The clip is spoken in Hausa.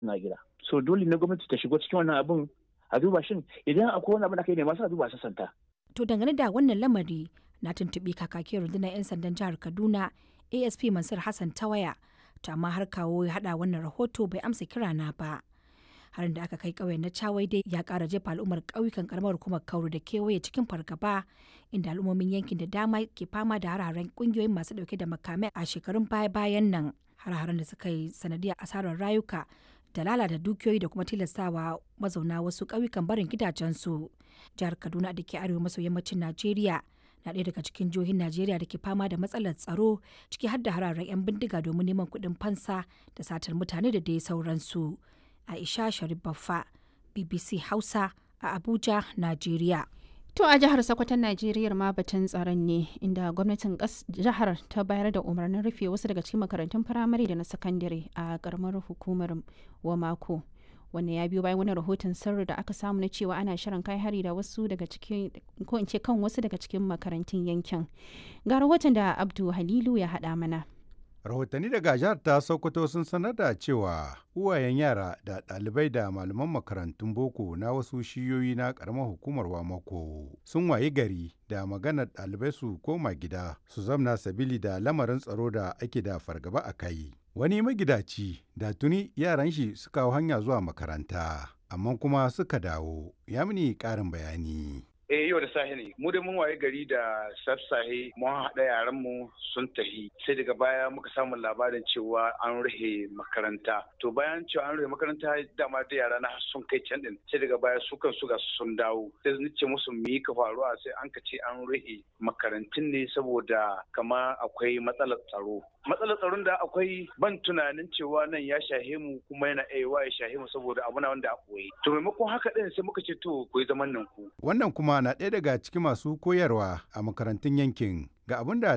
na gida so dole ne gwamnati ta shigo cikin wannan abin a duba shin idan akwai wani abin da kai ne masu a duba sasanta To dangane da wannan lamari na tuntuɓi kakakin rundunar 'yan sandan jihar Kaduna ASP Mansur Hassan ta waya, to amma har kawo ya haɗa wannan rahoto bai amsa kira na ba. Harin da aka kai ƙauyen na Chawai dai ya ƙara jefa al'ummar ƙauyukan ƙaramar hukumar Kauru da kewaye cikin fargaba inda al'ummomin yankin da dama ke fama da hararen ƙungiyoyin masu ɗauke da makamai a shekarun baya-bayan nan. Har-haren da suka yi sanadiyar asarar rayuka da lalata dukiyoyi da kuma tilastawa mazauna wasu ƙauyukan barin gidajensu. Jihar Kaduna da ke arewa maso yammacin Najeriya na ɗaya daga cikin jihohin Najeriya da ke fama da matsalar tsaro ciki har da hararen 'yan bindiga domin neman kuɗin fansa da satar mutane da dai sauransu. Aisha Sharif Baffa, BBC Hausa a Abuja, Najeriya. To a jihar Sokoton Najeriya ma batun tsaron ne inda gwamnatin jihar ta bayar da umarnin rufe wasu daga cikin makarantun firamare da na sakandare a karamar hukumar Wamako. Wannan ya biyo bayan wani rahoton sirri da aka samu na cewa ana shirin kai hari da wasu daga cikin ko in ce kan wasu daga cikin makarantun yankin. Ga rahoton da Abdu Halilu ya haɗa mana. rahotanni daga jihar ta sokoto sun sanar da cewa uwayen yara da ɗalibai da malaman makarantun boko na wasu shiyoyi na ƙaramar hukumar wamako sun wayi gari da maganar ɗalibai su koma gida su zamna sabili da lamarin tsaro da ake da fargaba a kai wani magidaci da tuni yaran shi suka hau hanya zuwa makaranta amma kuma suka dawo ya mini ƙarin bayani eh yau da sahi ne mu da mun waye gari da sassahe mun haɗa yaran mu sun tahi sai daga baya muka samu labarin cewa an rufe makaranta to bayan cewa an rufe makaranta dama da yara na sun kai can din sai daga baya su kan su ga sun dawo sai ni ce musu me ka faruwa sai an ka ce an rufe makarantun ne saboda kama akwai matsalar tsaro matsalar tsaron da akwai ban tunanin cewa nan ya shahe mu kuma yana aiwa ya shahe mu saboda abu na wanda a koyi to maimakon haka din sai muka ce to ku yi zaman nan ku wannan kuma na ɗaya daga cikin masu koyarwa a makarantun yankin ga abin da